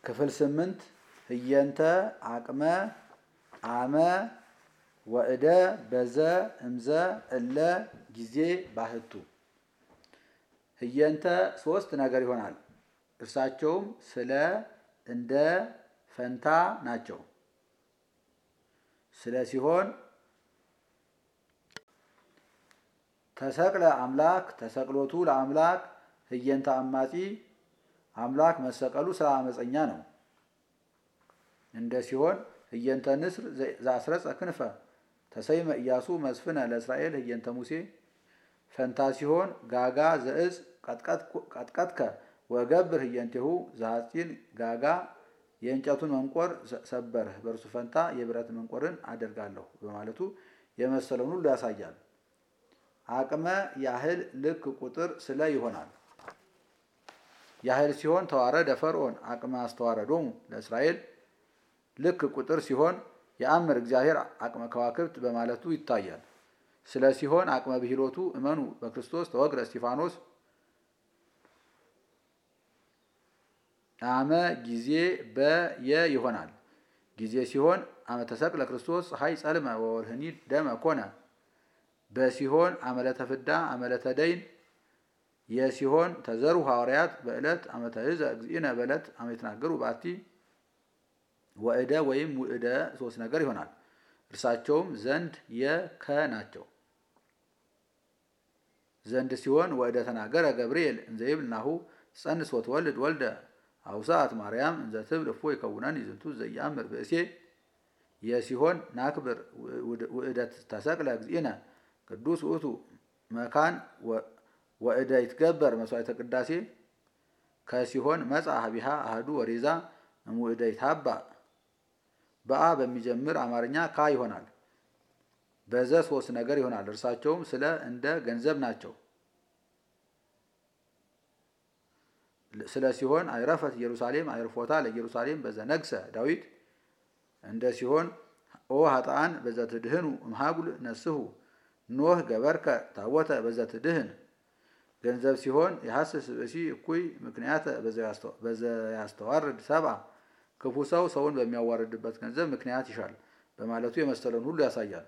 ክፍል ስምንት ህየንተ አቅመ አመ ወእደ በዘ እምዘ እለ ጊዜ ባህቱ ህየንተ ሶስት ነገር ይሆናል። እርሳቸውም ስለ፣ እንደ፣ ፈንታ ናቸው። ስለ ሲሆን ተሰቅለ አምላክ ተሰቅሎቱ ለአምላክ ህየንተ አማጺ አምላክ መሰቀሉ ስለ አመፀኛ ነው። እንደ ሲሆን ህየንተ ንስር ዘአስረጸ ክንፈ ተሰይመ ኢያሱ መስፍነ ለእስራኤል ህየንተ ሙሴ ፈንታ ሲሆን ጋጋ ዘእጽ ቀጥቀጥከ ወገብር ህየንቴሁ ዘሐፂን ጋጋ የእንጨቱን መንቆር ሰበርህ በእርሱ ፈንታ የብረት መንቆርን አደርጋለሁ በማለቱ የመሰለውን ሁሉ ያሳያል። አቅመ ያህል ልክ ቁጥር ስለ ይሆናል። ያህል ሲሆን ተዋረደ ፈርዖን አቅመ አስተዋረዶሙ ለእስራኤል ልክ ቁጥር ሲሆን የአምር እግዚአብሔር አቅመ ከዋክብት በማለቱ ይታያል። ስለ ሲሆን አቅመ ብሂሎቱ እመኑ በክርስቶስ ተወግረ እስጢፋኖስ አመ ጊዜ በየ ይሆናል። ጊዜ ሲሆን አመ ተሰቅለ ክርስቶስ ፀሐይ ጸልመ ወወርህኒ ደመ ኮነ በሲሆን አመለተ ፍዳ አመለተ ደይን የሲሆን ተዘሩ ሐዋርያት በዕለት አመተ ህዘ እግዚእነ በዕለት አመ የተናገሩ ባቲ ወእደ ወይም ውእደ ሶስት ነገር ይሆናል። እርሳቸውም ዘንድ የከ ናቸው። ዘንድ ሲሆን ወእደ ተናገረ ገብርኤል እንዘይብል ናሁ ጸንስ ወትወልድ ወልደ አውሳት ማርያም እንዘ ትብል እፎ ይከውነን ይዝንቱ ዘያምር ብእሴ የሲሆን ናክብር ውእደት ተሰቅለ እግዚእነ ቅዱስ ውእቱ መካን ወእደ ይትገበር መስዋዕተ ቅዳሴ ከሲሆን መጻ ሀቢሃ አህዱ ወሬዛ እምውእደ ይታባ በአ በሚጀምር አማርኛ ካ ይሆናል። በዘ ሶስት ነገር ይሆናል። እርሳቸውም ስለ እንደ ገንዘብ ናቸው። ስለ ሲሆን አይረፈት ኢየሩሳሌም አይርፎታ ለኢየሩሳሌም በዘ ነግሰ ዳዊት እንደ ሲሆን ኦ ሀጣን በዘ ትድህኑ እምሃጉል ነስሁ ኖህ ገበርከ ታቦተ በዘ ትድህን ገንዘብ ሲሆን የሐስስ ብእሲ እኩይ ምክንያተ በዘ ያስተዋርድ ሰብአ ክፉ ሰው ሰውን በሚያዋርድበት ገንዘብ ምክንያት ይሻል በማለቱ የመሰለውን ሁሉ ያሳያል።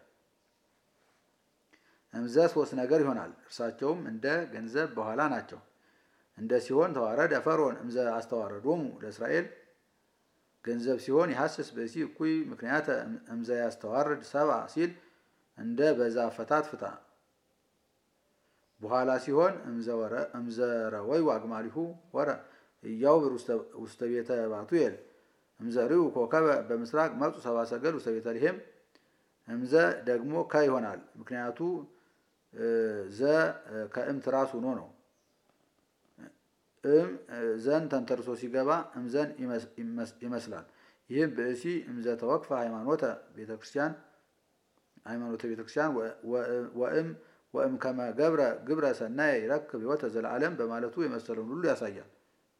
እምዘ ሶስት ነገር ይሆናል። እርሳቸውም እንደ ገንዘብ በኋላ ናቸው። እንደ ሲሆን ተዋረደ ፈርዖን እምዘ አስተዋረዶሙ ለእስራኤል ገንዘብ ሲሆን የሐስስ ብእሲ እኩይ ምክንያተ እምዘ ያስተዋርድ ሰብአ ሲል እንደ በዛ ፈታት ፍታ በኋላ ሲሆን እምዘረወዩ አግማሊሁ ወረ እያውብር ውስተ ቤተ ባቱኤል እምዘሪው ኮከበ በምስራቅ መጹ ሰብአ ሰገል ውስተ ቤተልሔም እምዘ ደግሞ ከ ይሆናል። ምክንያቱ ዘ ከእም ትራስ ሆኖ ነው። እም ዘን ተንተርሶ ሲገባ እምዘን ይመስላል። ይህም ብእሲ እምዘ ተወክፈ ሃይማኖተ ቤተክርስቲያን ሃይማኖተ ቤተክርስቲያን ወእም ወእም ከመ ገብረ ግብረ ሰናየ ይረክብ ሕይወተ ዘለዓለም በማለቱ የመሰለውን ሁሉ ያሳያል።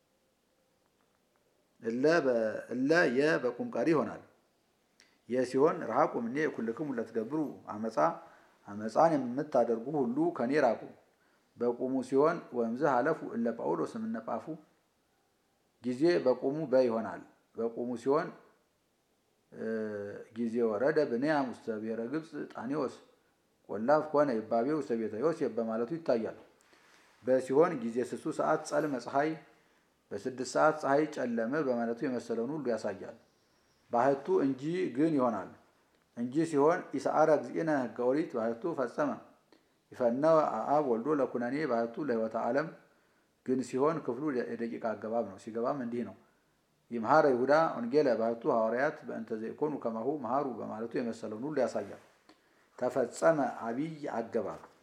እለ የ በቁም ቀሪ ይሆናል። የሲሆን ረሃቁ እምኔ ኩልክሙ ለትገብሩ አመፃ አመፃን የምታደርጉ ሁሉ ከኔ ራቁ። በቁሙ ሲሆን ወእምዝ ሀለፉ እለ ጳውሎስ የምነጳፉ ጊዜ በቁሙ በ ይሆናል። በቁሙ ሲሆን ጊዜ ወረደ ብንያም ውስተ ብሔረ ግብፅ ጣኔዎስ ቆላፍ ኮነ ይባቤ ውስተ ቤተ ዮሴፍ በማለቱ ይታያል። በሲሆን ጊዜ ስሱ ሰዓት ጸልመ ፀሐይ በስድስት ሰዓት ፀሐይ ጨለመ በማለቱ የመሰለውን ሁሉ ያሳያል። ባህቱ እንጂ ግን ይሆናል። እንጂ ሲሆን ኢሰአረ እግዚእነ ሕገ ኦሪት ባህቱ ፈጸመ ይፈነወ አብ ወልዶ ለኩነኔ ባህቱ ለሕይወተ ዓለም ግን ሲሆን ክፍሉ የደቂቃ አገባብ ነው። ሲገባም እንዲህ ነው። ይምሃረ ይሁዳ ወንጌለ ባህቱ ሐዋርያት በእንተ ዘይኮኑ ከማሁ መሃሩ በማለቱ የመሰለውን ሁሉ ያሳያል። ተፈጸመ አብይ አገባብ